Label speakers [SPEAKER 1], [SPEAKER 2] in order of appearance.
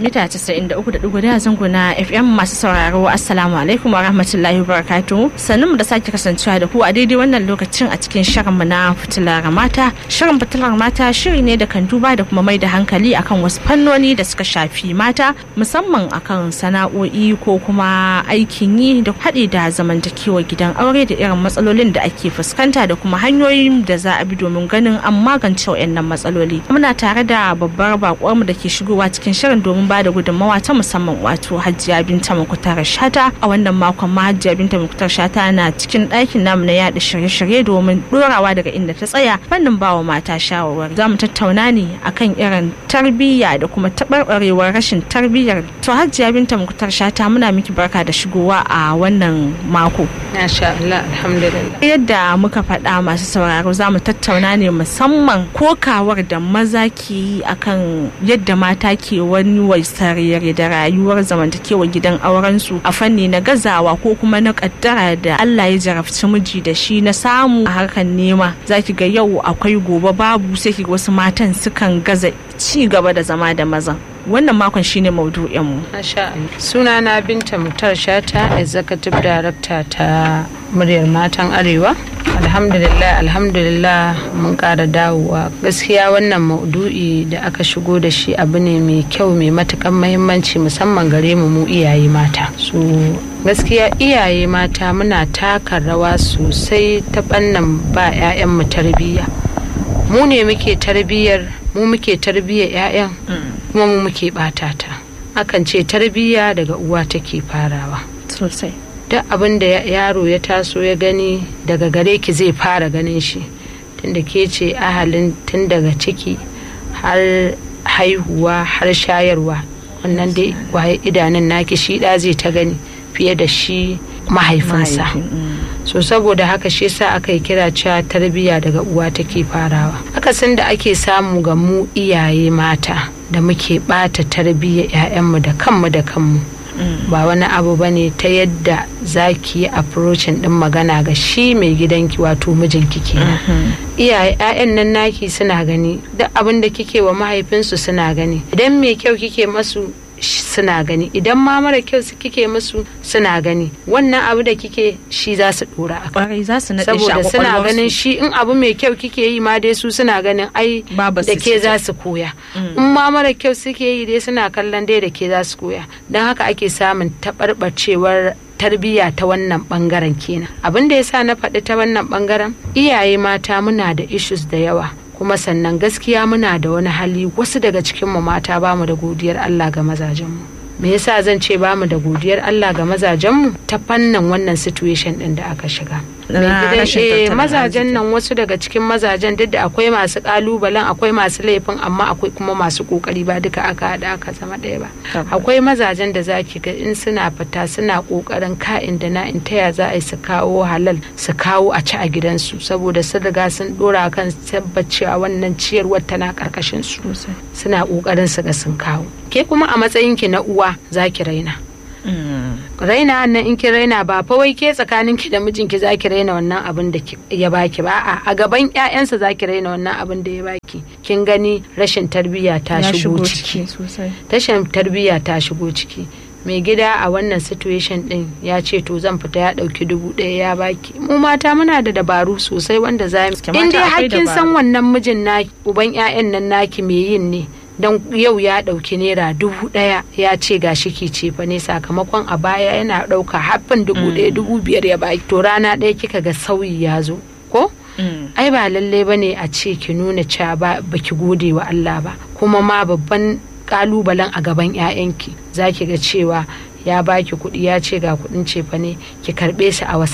[SPEAKER 1] mita 93.1 zango na FM masu sauraro Assalamu alaikum wa rahmatullahi wa barakatuhu. Sannu mu da sake kasancewa da ku a daidai wannan lokacin a cikin shirin mu na fitilar mata. Shirin fitilar mata shiri ne da kan duba da kuma mai da hankali akan wasu fannoni da suka shafi mata musamman akan sana'o'i ko kuma aikin yi da haɗe da zamantakewa gidan aure da irin matsalolin da ake fuskanta da kuma hanyoyin da za a bi domin ganin an magance waɗannan matsaloli. Muna tare da babbar bakuwar mu da ke shigowa cikin shirin domin ba da gudunmawa ta musamman wato Hajiya Binta Mukutar Shata a wannan makon ma Hajiya Binta Mukutar Shata na cikin ɗakin namu na yaɗa shirye-shirye domin ɗorawa daga inda ta tsaya fannin bawa mata shawarwari. Za mu tattauna ne akan irin tarbiyya da kuma taɓarɓarewar rashin tarbiyyar. To Hajiya Binta Mukutar Shata muna miki barka da shigowa a wannan mako.
[SPEAKER 2] Masha Allah alhamdulillah.
[SPEAKER 1] Yadda muka faɗa masu sauraro za mu tattauna ne musamman kokawar da maza ke yi akan yadda mata ke wani waisarere da rayuwar zamantakewa gidan aurensu a fanni na gazawa ko kuma na kaddara da Allah ya jarabci miji da shi na samu a harkar nema zaki ga yau akwai gobe babu sai ki wasu matan sukan gaza ci gaba da zama da mazan wannan makon shine maudu'in mu
[SPEAKER 2] Masha Allah. Sunana Binta Mutar Shata, Executive Director ta muryar matan Arewa. Alhamdulillah, alhamdulillah mun ƙara dawowa. Gaskiya wannan maudu'i da aka shigo da shi abu ne mai kyau mai matukan mahimmanci musamman gare mu mu iyaye mata. So gaskiya iyaye mata muna taka rawa sosai ta bannan ba 'ya'yanmu tarbiyya. Mu ne muke tarbiyyar mu muke tarbiyyar 'ya'yan kuma mu muke bata ta akan ce tarbiyya daga uwa take farawa
[SPEAKER 1] sosai
[SPEAKER 2] duk abin da yaro ya taso ya gani daga gare ki zai fara ganin shi tunda ke ce ahalin tun daga ciki har haihuwa har shayarwa wannan dai waye idanun naki shi da zai ta gani fiye da shi mahaifinsa so saboda haka shi sa aka yi kira cewa tarbiyya daga uwa take farawa akasin da ake samu ga mu iyaye mata da muke bata tarbiyyar 'ya'yanmu da kanmu da kanmu ba wani abu ba ne ta yadda za ki yi approaching din magana ga shi mai gidanki wato mijinki kenan iyaye 'ya'yan nan naki suna gani duk abin da kike wa mahaifinsu suna gani idan mai kyau kike masu suna gani idan ma mara kyau su kike musu suna gani wannan abu da kike shi za su dora a
[SPEAKER 1] kwarai za su naɗe shi a
[SPEAKER 2] saboda suna
[SPEAKER 1] kwakwalwarsu.
[SPEAKER 2] ganin shi in abu mai kyau kike yi ma dai su suna ganin ai
[SPEAKER 1] Babu
[SPEAKER 2] da
[SPEAKER 1] su
[SPEAKER 2] ke
[SPEAKER 1] ce.
[SPEAKER 2] za su koya in ma mara kyau suke yi dai suna kallon dai da ke za su koya don haka ake samun taɓarɓacewar tarbiyya ta wannan bangaren kenan abin da ya sa na faɗi ta wannan bangaren iyaye mata muna da issues da yawa kuma sannan gaskiya muna da wani hali wasu daga cikinmu mata bamu da godiyar Allah ga mazajenmu me yasa zan ce bamu da godiyar Allah ga mazajenmu ta fannin wannan situation din da aka shiga
[SPEAKER 1] Na
[SPEAKER 2] Mai gidan-
[SPEAKER 1] rashin
[SPEAKER 2] eh,
[SPEAKER 1] tattalin
[SPEAKER 2] mazajen
[SPEAKER 1] arziki.
[SPEAKER 2] nan wasu daga cikin mazajen duk da akwai masu kalubalen akwai masu laifin amma akwai kuma masu kokari ba duka aka haɗa aka zama ɗaya ba
[SPEAKER 1] Tabbas.
[SPEAKER 2] akwai mazajen da za ki ga in suna fita suna kokarin ka'in da na'in taya za a yi su kawo halal su kawo a ci a gidansu saboda sun riga sun dora kan tabbacewa wannan ciyarwar tana karkashin su
[SPEAKER 1] Sosai.
[SPEAKER 2] suna kokarin su ga sun kawo ke kuma a matsayin ki na uwa za ki raina
[SPEAKER 1] Mm.
[SPEAKER 2] raina nan in ki raina ba fa wai ke tsakanin ki da mijinki za ki raina wannan abin da ki- ya baki ba a'a a gaban ƴaƴansa za ki raina wannan abin da ya baki kin gani rashin tarbiyya ta
[SPEAKER 1] ya
[SPEAKER 2] shigo ciki
[SPEAKER 1] sosai
[SPEAKER 2] tashin tarbiyya ta shigo ciki mai gida a wannan situation din ya ce to zan fita ya dauki dubu ɗaya ya baki mu mata muna da dabaru sosai wanda za mu
[SPEAKER 1] Gaske mata
[SPEAKER 2] in dai
[SPEAKER 1] akwai
[SPEAKER 2] hakkin san
[SPEAKER 1] dabaru.
[SPEAKER 2] wannan mijin na uban 'ya'yan nan naki mai yin ne don yau ya dauki naira dubu ɗaya ya ce ga shi ki ce fa ne sakamakon a baya yana dauka haffin dubu ɗaya dubu biyar ya baki to rana ɗaya kika ga sauyi ya zo ko
[SPEAKER 1] Mm.
[SPEAKER 2] ai ba lalle ba ne a ce ki nuna cewa ba baki gode wa Allah ba kuma ma babban kalubalen a gaban 'ya'yanki za ki ga cewa ya baki kuɗi ya ce ga kuɗin cefa ne ki karɓe su a wasu